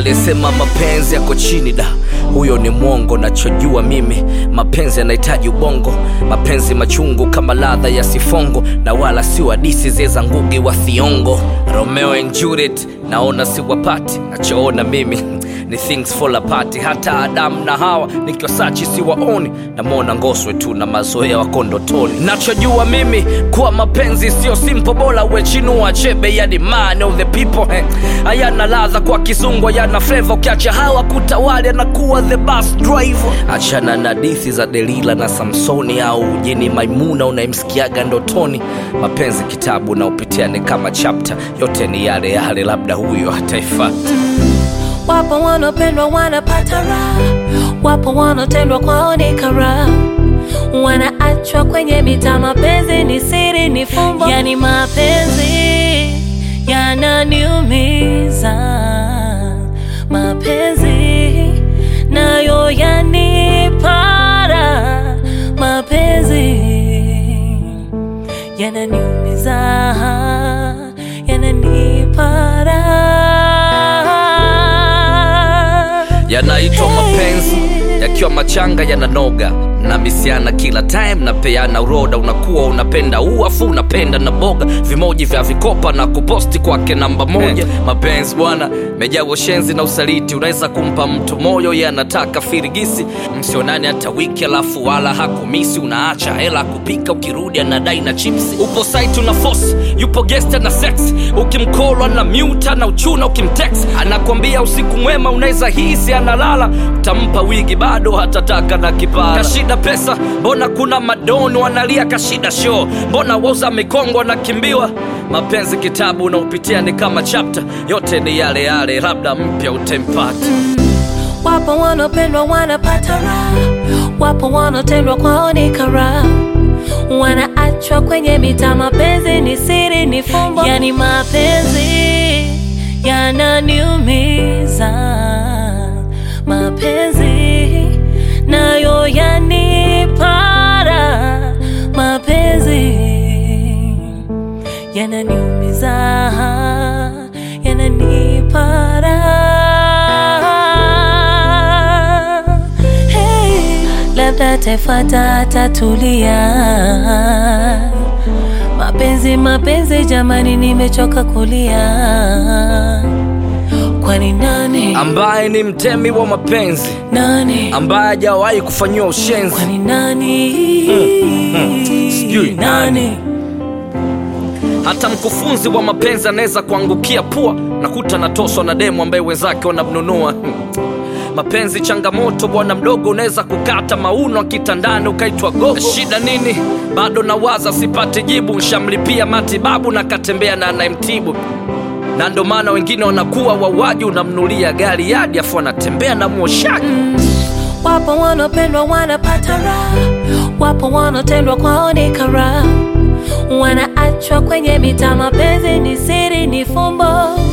aliyesema mapenzi yako chini da huyo ni mwongo nachojua mimi mapenzi yanahitaji ubongo mapenzi machungu kama ladha ya sifongo na wala si wadisi zeza ngugi wa thiongo romeo and juliet naona siwapati nachoona mimi ni things fall apart hata adamu na hawa nikiwasachi siwaoni namwona ngoswe tu na mazoea wako ndotoni nachojua mimi kuwa mapenzi sio simple bora wechinua chebe yani man of the people eh. hayana ladha kwa kizungu hayana flavor ukiacha hawa kutawali anakuwa the bus driver achana na dithi za delila na samsoni au jeni maimuna unayemsikiaga ndotoni mapenzi kitabu na upitia ni kama chapter yote ni yale yale labda huyo hataifata Wapo wanaopendwa wanapata raha, wapo wanaotendwa kwao ni karaha, wanaachwa kwenye mita. Mapenzi ni siri, ni fumbo, yani mapenzi yananiumiza. Mapenzi nayo yanipara, mapenzi yananiumiza, yananipara yanaitwa mapenzi yakiwa machanga yananoga mnamisiana kila time napeana uroda unakuwa unapenda uafu unapenda na boga vimoji vya vikopa na kuposti kwake namba moja mapenzi bwana mejaa ushenzi na usaliti unaweza kumpa mtu moyo ye anataka firigisi msionani hata wiki alafu wala hakumisi unaacha hela kupika ukirudi anadai na chipsi upo site una force yupo gesta na sex ukimkolwa na muta na uchuna ukimtex anakwambia usiku mwema unaweza hisi analala utampa wigi bado hatataka na kipara kashida pesa mbona kuna madoni wanalia kashida show mbona wauza mikongo wanakimbiwa mapenzi kitabu unaopitia ni kama chapter yote ni yale yale labda mpya utempata Wapo wanaopendwa wanapata raha, wapo wanaotendwa kwao ni karaha, wanaachwa kwenye mita. Mapenzi ni siri, ni fumbo, yani mapenzi yananiumiza. Mapenzi nayo yanipara, mapenzi yananiumiza, yananipara. Hey, labda taifata atatulia. Mapenzi, mapenzi, jamani, nimechoka kulia. Kwani nani ambaye ni mtemi wa mapenzi nani ambaye hajawahi kufanyiwa ushenzi kwani nani Sijui nani. nani hata mkufunzi wa mapenzi anaweza kuangukia pua nakuta natoswa na demu ambaye wenzake wanamnunua mapenzi changamoto bwana mdogo unaweza kukata mauno kitandani ukaitwa gogo shida nini bado nawaza sipate jibu nshamlipia matibabu na katembea na anayemtibu na ndo maana wengine wanakuwa wawaji unamnulia gari yadi afu anatembea na mwoshaji Wapo wanaopendwa wanapata raha, wapo wanaotendwa kwao ni karaha, wanaachwa kwenye mita. Mapenzi ni siri, ni fumbo,